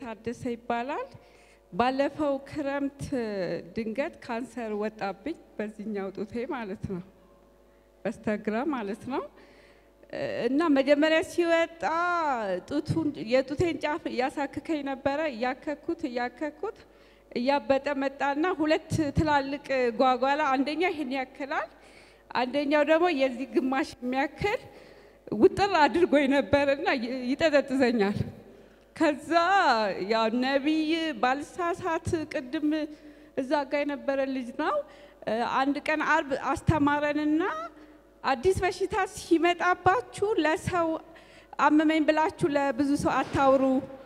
ታደሰ ይባላል። ባለፈው ክረምት ድንገት ካንሰር ወጣብኝ፣ በዚህኛው ጡቴ ማለት ነው፣ በስተግራ ማለት ነው። እና መጀመሪያ ሲወጣ ጡቱን የጡቴን ጫፍ እያሳክከኝ ነበረ። እያከኩት እያከኩት እያበጠ መጣና ሁለት ትላልቅ ጓጓላ፣ አንደኛ ይህን ያክላል፣ አንደኛው ደግሞ የዚህ ግማሽ የሚያክል ውጥር አድርጎኝ ነበርና ይጠጠጥዘኛል። ከዛ ያው ነቢይ ባልሳሳት ቅድም እዛ ጋ የነበረ ልጅ ነው። አንድ ቀን አርብ አስተማረንና አዲስ በሽታ ሲመጣባችሁ ለሰው አመመኝ ብላችሁ ለብዙ ሰው አታውሩ፣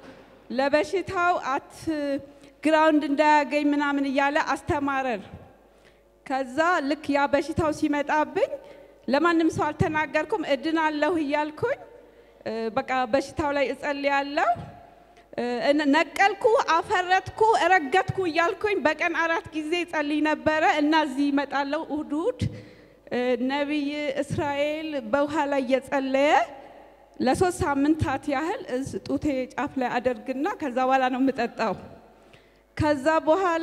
ለበሽታው አት ግራውንድ እንዳያገኝ ምናምን እያለ አስተማረን። ከዛ ልክ ያ በሽታው ሲመጣብኝ ለማንም ሰው አልተናገርኩም። እድናለሁ እያልኩኝ በቃ በሽታው ላይ እጸልያለሁ። ነቀልኩ፣ አፈረትኩ፣ እረገጥኩ እያልኩኝ በቀን አራት ጊዜ ጸልይ ነበረ እና እዚህ ይመጣለሁ እሁድ እሁድ ነቢይ እስራኤል በውሃ ላይ እየጸለየ ለሶስት ሳምንታት ያህል ጡቴ ጫፍ ላይ አደርግና ከዛ በኋላ ነው የምጠጣው። ከዛ በኋላ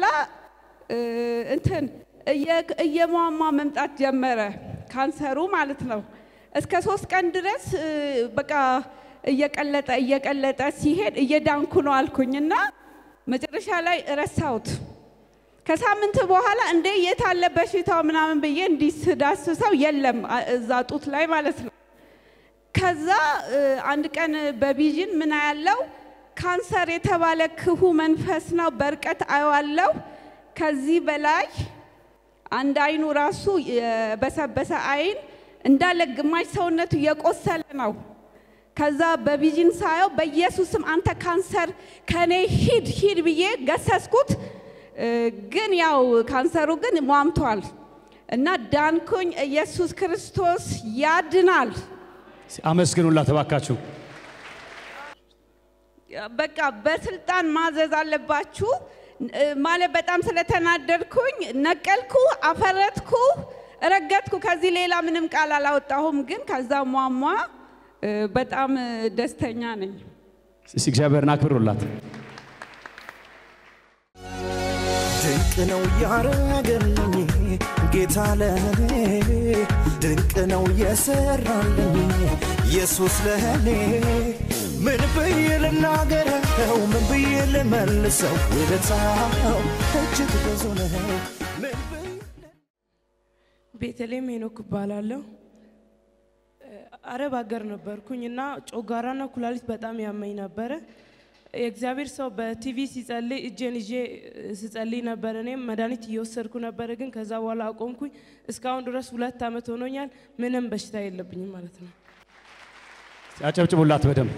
እንትን እየሟሟ መምጣት ጀመረ ካንሰሩ ማለት ነው። እስከ ሶስት ቀን ድረስ በቃ እየቀለጠ እየቀለጠ ሲሄድ እየዳንኩ ነው አልኩኝና መጨረሻ ላይ ረሳሁት። ከሳምንት በኋላ እንደ የት አለ በሽታው ምናምን ብዬ እንዲህ ስዳስሰው የለም እዛ ጡት ላይ ማለት ነው። ከዛ አንድ ቀን በቪዥን ምን ያለው ካንሰር የተባለ ክፉ መንፈስ ነው፣ በርቀት አየዋለሁ። ከዚህ በላይ አንድ አይኑ ራሱ የበሰበሰ አይን እንዳለ ግማሽ ሰውነቱ የቆሰለ ነው። ከዛ በቪዥን ሳየው በኢየሱስም አንተ ካንሰር ከኔ ሂድ ሂድ ብዬ ገሰስኩት። ግን ያው ካንሰሩ ግን ሟምቷል እና ዳንኩኝ። ኢየሱስ ክርስቶስ ያድናል። አመስግኑላት እባካችሁ። በቃ በስልጣን ማዘዝ አለባችሁ። ማለት በጣም ስለተናደድኩኝ ነቀልኩ፣ አፈረትኩ፣ ረገጥኩ። ከዚህ ሌላ ምንም ቃል አላወጣሁም። ግን ከዛ ሟሟ በጣም ደስተኛ ነኝ። እስቲ እግዚአብሔርን አክብሩላት። ድንቅ ነው ያረገልኝ ጌታ ለኔ ድንቅ ነው የሰራልኝ ኢየሱስ ለኔ ምን ብዬ ልናገረው ምን ብዬ ልመልሰው ውለታው እጅግ ብዙ ነው ምን ብዬ ቤተልሔም ሄኖክ እባላለሁ። አረብ ሀገር ነበርኩኝ እና ጮጋራና ኩላሊት በጣም ያመኝ ነበረ። የእግዚአብሔር ሰው በቲቪ ሲጸልይ እጄን ይዤ ስጸልይ ነበር። እኔም መድኃኒት እየወሰድኩ ነበረ፣ ግን ከዛ በኋላ አቆምኩኝ። እስካሁን ድረስ ሁለት ዓመት ሆኖኛል። ምንም በሽታ የለብኝም ማለት ነው። አጨብጭቡላት በደንብ።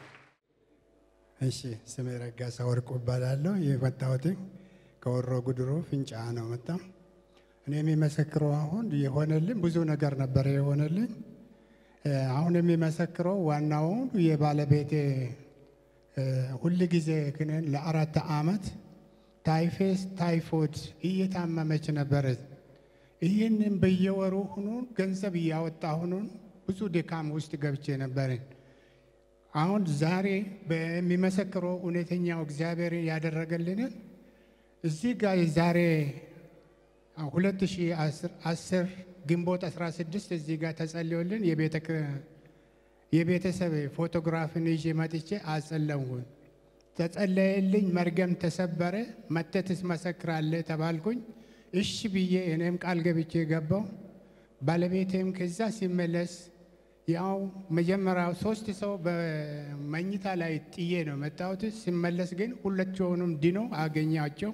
እሺ ስሜ ረጋሳ ወርቁ እባላለሁ። የመጣሁት ከወሮ ጉድሮ ፍንጫ ነው መጣው። እኔ የሚመሰክረው አሁን የሆነልኝ ብዙ ነገር ነበረ የሆነልኝ። አሁን የሚመሰክረው ዋናውን የባለቤቴ ሁል ጊዜ ግን ለአራት ዓመት ታይፌስ ታይፎድ እየታመመች ነበረች። ይህንን በየወሩ ሁኑን ገንዘብ እያወጣ ሁኑን ብዙ ድካም ውስጥ ገብቼ ነበርን። አሁን ዛሬ በሚመሰክረው እውነተኛው እግዚአብሔር ያደረገልንን እዚህ ጋር የዛሬ 2010 ግንቦት 16 እዚህ ጋር ተጸልዮልን የቤተሰብ ፎቶግራፍን ይዤ መጥቼ አጸለምኩኝ። ተጸለየልኝ፣ መርገም ተሰበረ፣ መተህ ትመሰክራለህ ተባልኩኝ። እሺ ብዬ እኔም ቃል ገብቼ ገባው። ባለቤቴም ከዛ ሲመለስ ያው መጀመሪያው ሶስት ሰው በመኝታ ላይ ጥዬ ነው መጣሁት። ሲመለስ ግን ሁላቸውንም ድኖ አገኛቸው።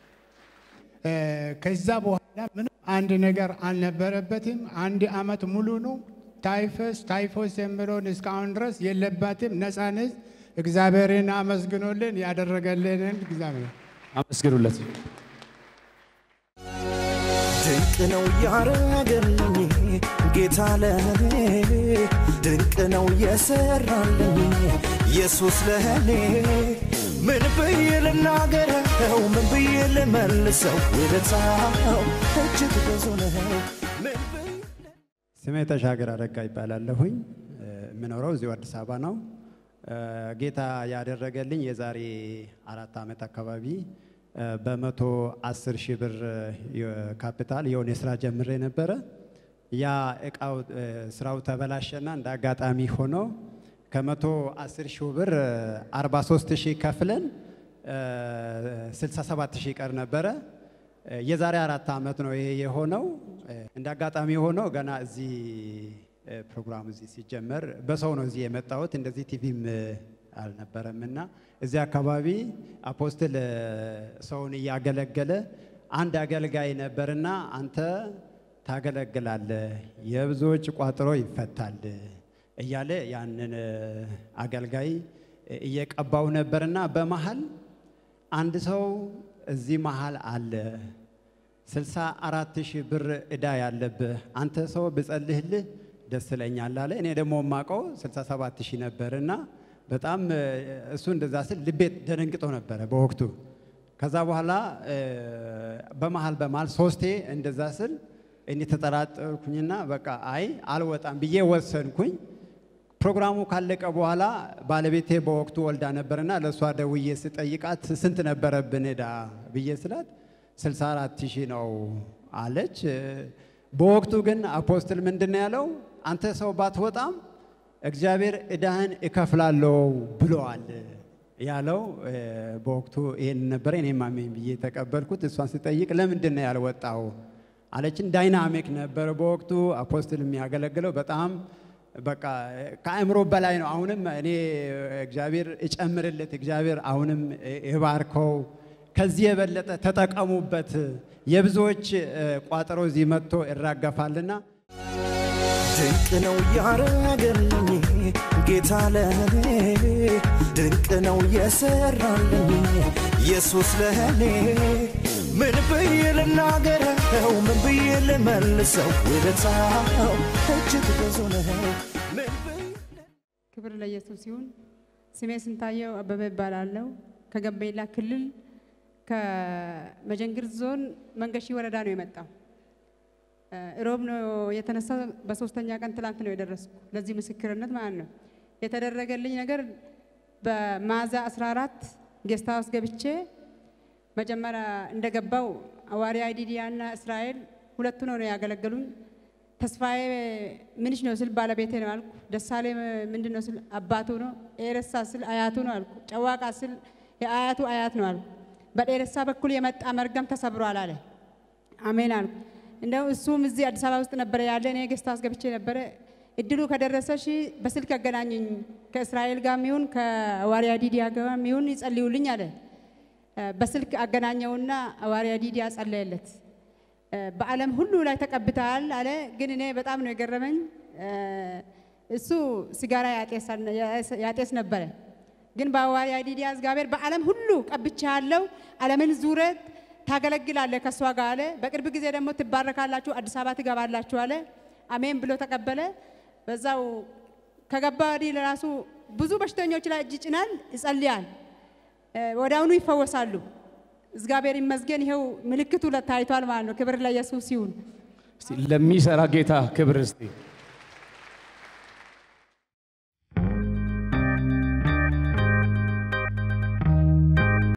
ከዛ በኋላ ምንም አንድ ነገር አልነበረበትም። አንድ አመት ሙሉ ነው ታይፈስ ታይፎስ የሚለውን እስካሁን ድረስ የለባትም። ነፃነት እግዚአብሔርን አመስግኖልን ያደረገልንን እግዚአብሔር አመስግኑለት። ድንቅ ነው ያረገልኝ ጌታ ለኔ ድንቅ ነው የሰራልኝ ኢየሱስ ለኔ ምን ብዬ ልናገረው ምን ብዬ ልመልሰው ውለታው እጅግ ብዙ ነው ምን ብዬ ስሜ ተሻገር አረጋ ይባላለሁኝ። የምኖረው እዚሁ አዲስ አበባ ነው። ጌታ ያደረገልኝ የዛሬ አራት ዓመት አካባቢ እ፣ በመቶ አስር ሺህ ብር የ- ካፒታል የሆነ ስራ ጀምሬ ነበረ። ያ እቃው እ፣ ስራው ተበላሸና እንደ አጋጣሚ ሆኖ ከመቶ አስር ሺህ ብር አርባ ሶስት ሺህ ከፍለን ስልሳ ሰባት ሺህ ቀር ነበረ። እ፣ የዛሬ አራት ዓመት ነው ይሄ የሆነው። እ፣ እንደ አጋጣሚ ሆኖ ገና እዚህ እ፣ ፕሮግራም እዚህ ሲጀመር በሰው ነው እዚህ የመጣሁት። እንደዚህ ቲቪም እ፣ አልነበረም እና እዚህ አካባቢ አፖስትል እ፣ ሰውን እያገለገለ አንድ አገልጋይ ነበርና አንተ ታገለግላለህ፣ የብዙዎች ቋጥሮ ይፈታል እያለ ያንን እ፣ አገልጋይ እ፣ እየቀባው ነበርና በመሀል አንድ ሰው እዚህ መሀል አለ ስልሳ አራት ሺህ ብር እዳ ያለብህ አንተ ሰው ብጸልህልህ ደስ ይለኛል አለ። እኔ ደግሞ የማውቀው 67 ሺህ ነበር እና በጣም እ፣ እሱ እንደዛ ስል ልቤ ደነግጦ ነበረ በወቅቱ። ከዛ በኋላ እ፣ በመሀል በመሀል ሶስቴ እንደዛ ስል እኔ ተጠራጠርኩኝና በቃ አይ አልወጣም ብዬ ወሰንኩኝ። ፕሮግራሙ ካለቀ በኋላ ባለቤቴ በወቅቱ ወልዳ ነበርና ለእሷ ደውዬ ስጠይቃት ስንት ነበረብን እዳ ብዬ ስላት 64 ሺህ ነው አለች። በወቅቱ ግን አፖስትል ምንድን ነው ያለው? አንተ ሰው ባትወጣም እግዚአብሔር እዳህን እከፍላለሁ ብለዋል ያለው እ፣ በወቅቱ ይሄን ነበረ። እኔም አሜን ብዬ ተቀበልኩት። እሷን ስጠይቅ ለምንድን ነው ያልወጣው አለችን። ዳይናሚክ ነበረ በወቅቱ አፖስትል የሚያገለግለው በጣም በቃ ከአእምሮ በላይ ነው። አሁንም እኔ እግዚአብሔር እጨምርለት፣ እግዚአብሔር አሁንም ይባርከው፣ ከዚህ የበለጠ ተጠቀሙበት። የብዙዎች እ፣ ቋጠሮ እዚህ መጥቶ ይራገፋልና ድንቅ ነው ያረገልኝ ጌታ ለኔ ድንቅ ነው የሰራልኝ ኢየሱስ ለኔ ምን ብዬ ልናገረው ምን ብዬ ልመልሰው ውለታው እጅግ ብዙ ነው ምን ብዬ ክብር ለኢየሱስ ይሁን። ስሜ ስንታየው አበበ ይባላለሁ። ከጋምቤላ ክልል ከመጀንግር ዞን መንገሺ ወረዳ ነው የመጣው። እ፣ ሮብ ነው የተነሳ። በሶስተኛ ቀን ትላንት ነው የደረስኩ ለዚህ ምስክርነት ማለት ነው። የተደረገልኝ ነገር በማዛ 14 ጌስት ሃውስ ገብቼ መጀመሪያ እንደገባው አዋሪ አይዲዲያ እና እስራኤል ሁለቱ ነው ነው ያገለገሉኝ። ተስፋዬ ምንሽ ነው ስል ባለቤቴ ነው አልኩ። ደሳሌ ምንድን ነው ስል አባቱ ነው። ኤረሳ ስል አያቱ ነው አልኩ። ጨዋቃ ስል የአያቱ አያት ነው አልኩ። በኤረሳ በኩል የመጣ መርገም ተሰብሯል አለ። አሜን አልኩ። እንደው እሱም እዚህ አዲስ አበባ ውስጥ ነበረ ያለ። እኔ ጌስት ሃውስ ገብቼ ነበረ። እድሉ ከደረሰሽ በስልክ ያገናኘኝ ከእስራኤል ጋር ሚሆን ከአዋሪያ ዲዲያ ጋር ሚሆን ይጸልዩልኝ አለ። በስልክ አገናኘውና አዋሪያ ዲዲያ ጸለየለት። በዓለም ሁሉ ላይ ተቀብተሃል አለ። ግን እኔ በጣም ነው የገረመኝ። እሱ ሲጋራ ያጤስ ነበረ። ግን በአዋሪ አይዲዲያ እግዚአብሔር በዓለም ሁሉ ቀብቻለሁ፣ ዓለምን ዙረት ታገለግላለህ ከእሷ ጋር አለ። በቅርብ ጊዜ ደግሞ ትባረካላችሁ፣ አዲስ አበባ ትገባላችሁ አለ። አሜን ብሎ ተቀበለ። በዛው ከገባ ወዲህ ለራሱ ብዙ በሽተኞች ላይ እጅ ጭናል፣ ይጸልያል፣ ወዲያውኑ ይፈወሳሉ። እግዚአብሔር ይመስገን። ይኸው ምልክቱ ታይቷል ማለት ነው። ክብር ለኢየሱስ ይሁን። እስቲ ለሚሰራ ጌታ ክብር እስቲ